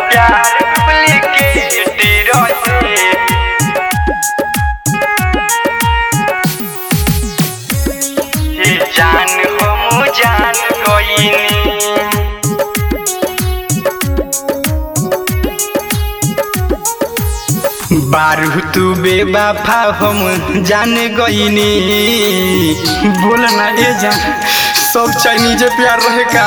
प्यार डुप्लीकेट रहे ये जान हम जान गईनी बारू तू बेबाफा हम जान गईनी बोल ना ए जान सब चाइनीज प्यार रहे का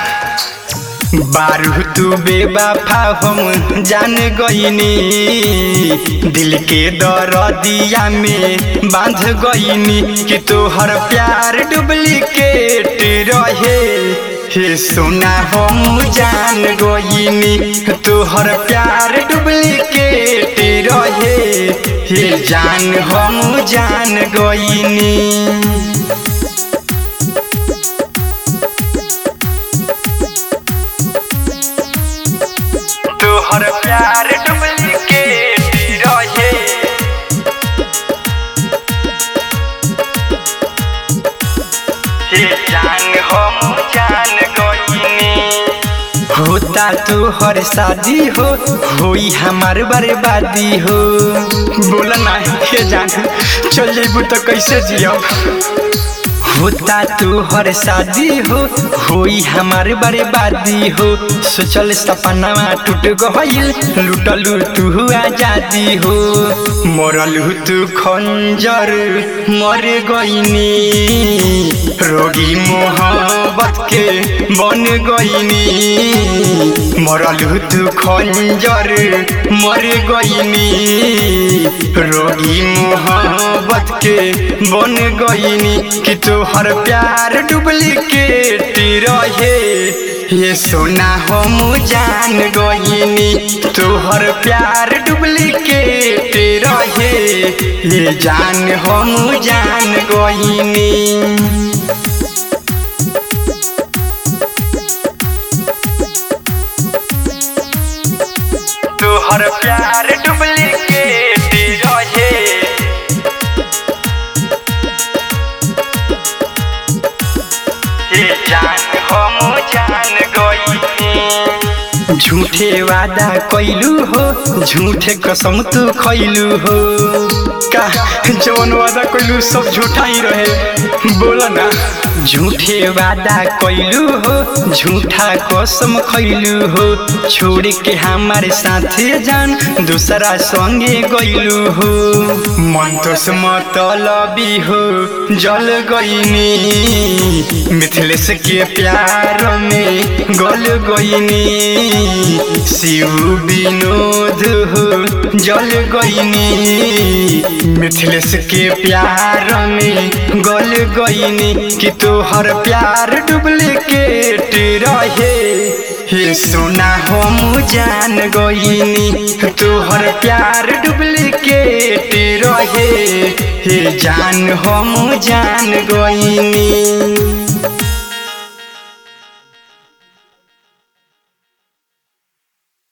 बारू तू बेबाफा हम जान गईनी दिल के दरदिया में बांध गईनी कि तोहर प्यार डुप्लीकेट रहे हे सोना हम जान गईनी तोहर प्यार डुप्लीकेट रहे हे जान हम जान गईनी तोहर प्यार डुप्लीकेट रहे हे जान हम जान गईनी होता तो हर शादी हो होई हमार बर्बादी हो बोला ना हे जान चल जेबू तो कैसे जियब होता तू हर शादी हो होई हमार बर्बादी हो सोचल सपना टूट गईल लुटलू तू आजादी हो मरलू तू खंजर मर गईनी रोगी मोहब्बत के बन गईनी मरलू तू खंजर मर गईनी रोगी मोहब्बत के बन गईनी कि तोहर प्यार डुप्लीकेट रहे ये सोना हम जान गईनी तोहर प्यार डुप्लीकेट रहे ये जान हम जान गईनी तोहर प्यार डुप्लीकेट रहे ये जान हम जान गईनी झूठे वादा कैलू हो झूठे कसम तू खैलू हो का जवन वादा कैलू सब झूठा ही रहे बोला ना झूठे वादा कैलू हो झूठा कसम खैलू हो छोड़ के हमारे साथे जान दूसरा संगे गैलू हो मन तो से मतलबी हो जल गईनी मिथिलेश के प्यार में गल गईनी शिव विनोद हो जल गईनी मिथिलेश के प्यार में गल गईनी कि तोहर प्यार डुप्लीकेट रहे हे सोना हम जान गईनी तोहर प्यार डुप्लीकेट रहे हे जान हम जान गईनी